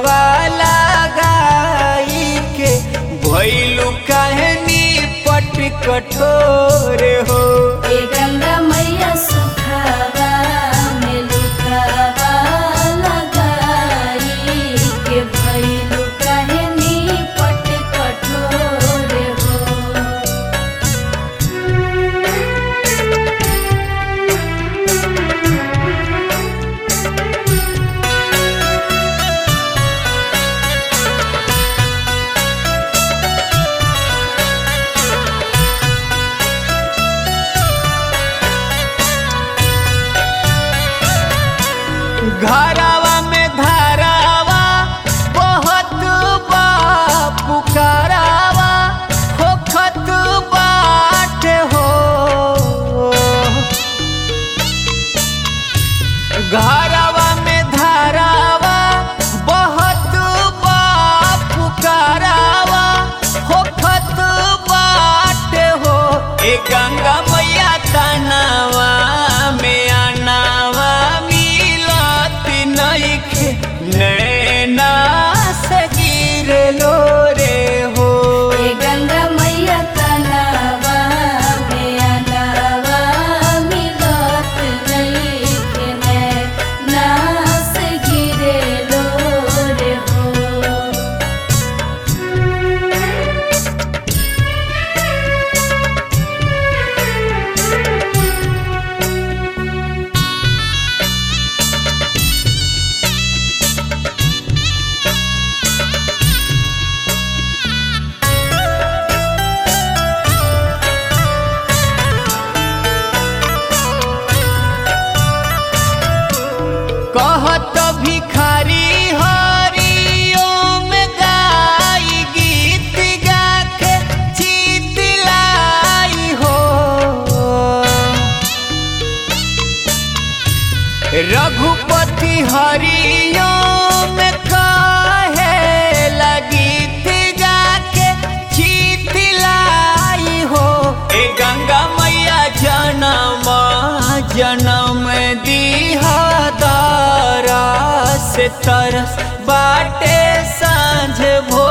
सुखवा लगाई के भैलू कहनी पट कठोर हो ए गंगा मैया सुखावा में लुकावा लगाई के भइलु कहनी पट कठोर हो घरावा में धारावा बहुत बा पुकारावा होखत बाट हो घरावा में धारावा बहुत बा पुकारावा होखत बाट हो ए गंगा मैया तनावा में आनावा मिलत नइखे नैना से गिरलो रे हो ए गंगा मैया तनावा में अनावा मिलत नइखे नास गिरे लोर हो कहत भिखारी हरिओम गाई गीत गाके चितलाई हो रघुपति हरिओम कहे लगीत गाके चितलाई हो ए गंगा मैया जनम जनम दीहा दारा से तरस बाटे सांझ भो